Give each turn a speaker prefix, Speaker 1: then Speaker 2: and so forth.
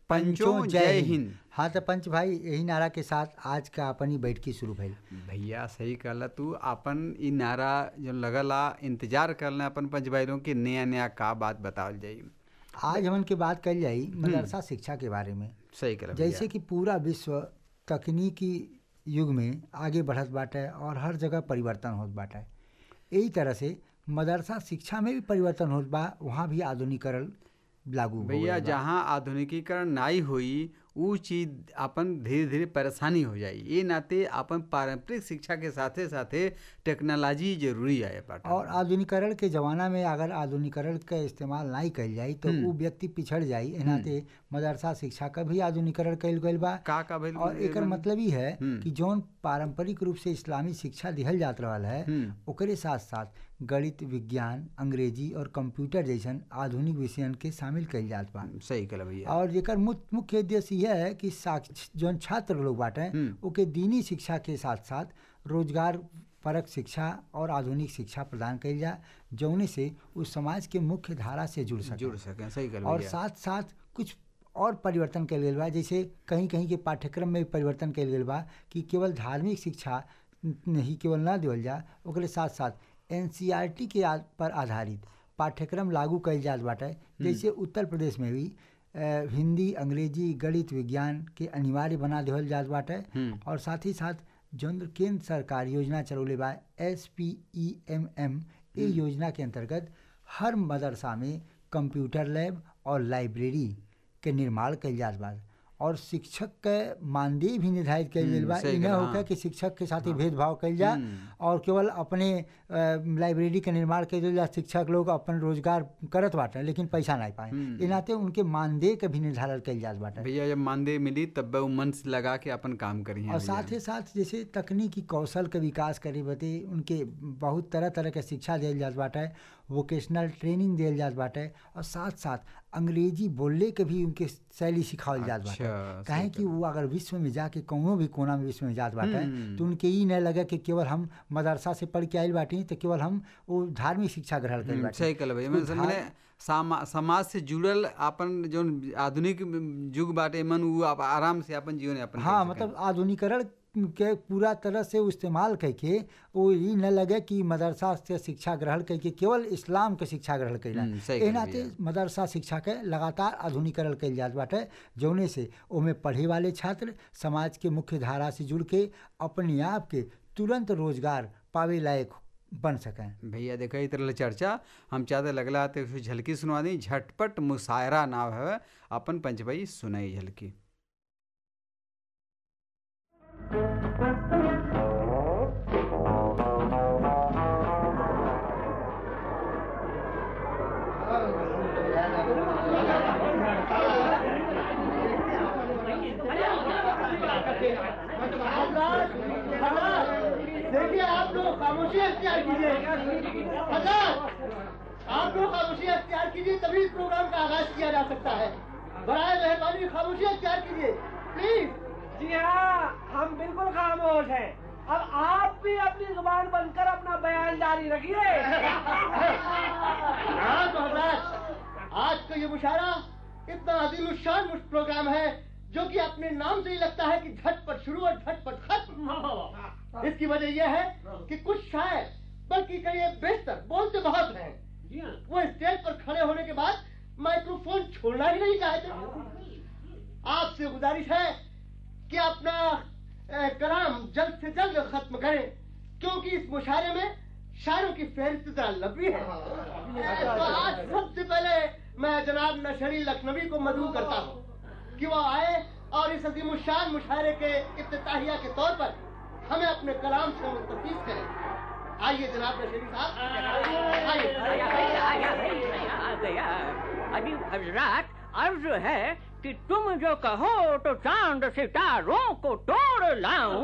Speaker 1: पंचों जय हिंद
Speaker 2: हाँ तो पंच भाई यही नारा के साथ आज का अपनी बैठकी शुरू भइल
Speaker 1: भैया सही कहला तू अपन ई नारा जो लगला इंतजार करना अपन पंच भाइयों के नया नया का बात बतावल जाई
Speaker 2: आज हमन के बात कल जाई मदरसा शिक्षा के बारे में
Speaker 1: सही कहला
Speaker 2: जैसे कि पूरा विश्व तकनीकी युग में आगे बढ़त बाटे और हर जगह परिवर्तन होत बाटे यही तरह से मदरसा शिक्षा में भी परिवर्तन होत बा वहाँ भी आधुनिकरण लागू हो
Speaker 1: भैया
Speaker 2: गइल बा।
Speaker 1: जहाँ आधुनिकीकरण नाई हुई ऊ चीज अपन धीरे धीरे परेशानी हो जाई ये नाते अपन पारंपरिक शिक्षा के साथे साथे टेक्नोलॉजी जरूरी है पाटा
Speaker 2: और आधुनिकरण के जमाना में अगर आधुनिकरण का इस्तेमाल नहीं कल जाई तो वो व्यक्ति पिछड़ जाई एह नाते मदरसा शिक्षा का भी आधुनिकरण कल गइल बा
Speaker 1: का का भइल
Speaker 2: और एकर मतलब ही है
Speaker 1: हम्म।
Speaker 2: कि जौन पारंपरिक रूप से इस्लामी शिक्षा दिहल जात रहल है
Speaker 1: हम्म।
Speaker 2: ओकरे साथ साथ गणित विज्ञान अंग्रेजी और कंप्यूटर जैसन आधुनिक विषयन के शामिल कइल जात बा
Speaker 1: सही कहला भैया
Speaker 2: और जेकर मुख्य मुख्य उद्देश्य यह है कि साक्ष- जौन छात्र लोग बाटे
Speaker 1: हम्म।
Speaker 2: ओके दीनी शिक्षा के साथ साथ रोजगार परक शिक्षा और आधुनिक शिक्षा प्रदान कइल जा जौने से उस समाज के मुख्य धारा से जुड़ सके
Speaker 1: जुड़ सके सही कहला
Speaker 2: और
Speaker 1: भैया
Speaker 2: साथ साथ कुछ और परिवर्तन कल गेल बा जैसे कहीं कहीं के पाठ्यक्रम में भी परिवर्तन कल गेल बा कि केवल धार्मिक शिक्षा नहीं केवल ना देवल जा ओकरे साथ साथ एन के आ, पर आधारित पाठ्यक्रम लागू कइल जात बाटे जैसे उत्तर प्रदेश में भी अ, हिंदी अंग्रेजी गणित विज्ञान के अनिवार्य बना देवल जात बाटे
Speaker 1: हम्म।
Speaker 2: और साथ ही साथ जौन केंद्र सरकार योजना चलौले बा S P E M M ये योजना के अंतर्गत हर मदरसा में कंप्यूटर लैब और लाइब्रेरी के निर्माण कइल जात बा और शिक्षक के मानदेय भी निर्धारित कइल गेल
Speaker 1: हम्म,
Speaker 2: बा
Speaker 1: सही
Speaker 2: इ न
Speaker 1: कहला,
Speaker 2: होखे
Speaker 1: हाँ।
Speaker 2: कि शिक्षक के साथ ही भेदभाव कइल जा
Speaker 1: हम्म।
Speaker 2: और केवल अपने अ, लाइब्रेरी के निर्माण कइल जा शिक्षक लोग अपन रोजगार करत बाटे लेकिन पैसा नहीं पाए
Speaker 1: हम्म।
Speaker 2: इ नाते उनके मानदेय के भी निर्धारण कइल जात बाटे
Speaker 1: भैया जब मानदेय मिली तब वो मन से लगा के अपन काम करी
Speaker 2: और साथ ही साथ जैसे तकनीकी कौशल के विकास करे बदे उनके बहुत तरह तरह के शिक्षा दियल जात बाटे वोकेशनल ट्रेनिंग दियल जात बाटे और साथ साथ अंग्रेजी बोलने के भी उनके शैली सिखावल जात बाटे
Speaker 1: अच्छा,
Speaker 2: काहे
Speaker 1: सही
Speaker 2: कि वो अगर विश्व में जाके कौनो भी कोना में विश्व में जात बाटे
Speaker 1: हम्म।
Speaker 2: तो उनके ई न लगे कि केवल हम मदरसा से पढ़ के आइल बाटी तो केवल हम वो धार्मिक शिक्षा ग्रहण कइल
Speaker 1: हम्म,
Speaker 2: बाटी
Speaker 1: सही कहला भैया
Speaker 2: तो
Speaker 1: मैंने मैंने सामा, समाज से जुड़ल अपन जो आधुनिक युग बाटे मन उ आप आराम से अपन जीवन यापन
Speaker 2: हाँ
Speaker 1: कर सकें।
Speaker 2: मतलब आधुनिकरण के पूरा तरह से वो इस्तेमाल करके वो ये न लगे कि मदरसा से शिक्षा ग्रहण करके केवल इस्लाम के शिक्षा ग्रहण कैला
Speaker 1: हम्म, सही
Speaker 2: ए
Speaker 1: कहले
Speaker 2: नाते
Speaker 1: भैया।
Speaker 2: मदरसा शिक्षा के लगातार आधुनिकरण कइल जात बाटे जौने से ओमे पढ़े वाले छात्र समाज के मुख्य धारा से जुड़ के अपने आप के तुरंत रोजगार पावे लायक बन सकें
Speaker 1: भैया देखा इस तरह चर्चा हम चाहते लगला तो कुछ झलकी सुनवा दी झटपट मुशायरा नाम है अपन पंच भाई सुनाई झलकी
Speaker 3: देखिए आप लोग खामोशी अख्तियार कीजिए हजार आप लोग खामोशी अख्तियार कीजिए तभी इस प्रोग्राम का आगाज किया जा सकता है बराए मेहरबानी खामोशी अख्तियार कीजिए प्लीज
Speaker 4: जी हाँ हम बिल्कुल खामोश हैं अब आप भी अपनी जुबान बनकर अपना बयान जारी रखिए
Speaker 3: हाँ तो हजरात आज का ये मुशायरा इतना अजीम शान प्रोग्राम है जो कि अपने नाम से ही लगता है कि झटपट शुरू और झटपट खत्म इसकी वजह यह है कि कुछ शायर बल्कि कई बेहतर बोलते बहुत हैं वो स्टेज पर खड़े होने के बाद माइक्रोफोन छोड़ना ही नहीं चाहते आपसे गुजारिश है कि अपना अ, कलाम जल्द से जल्द खत्म करें क्योंकि इस मुशायरे में शायरों की फहरिस्त जरा लंबी है तो आज सबसे पहले मैं जनाब नशरी लखनवी को मदू करता हूँ कि वो आए और इस अजीम शान मुशायरे के इफ्ताहिया के तौर पर हमें अपने कलाम से मुस्तफीज करें आइए जनाब नशरी साहब आइए
Speaker 5: अभी हजरात अर्ज है कि तुम जो कहो तो चांद सितारों को तोड़ लाऊं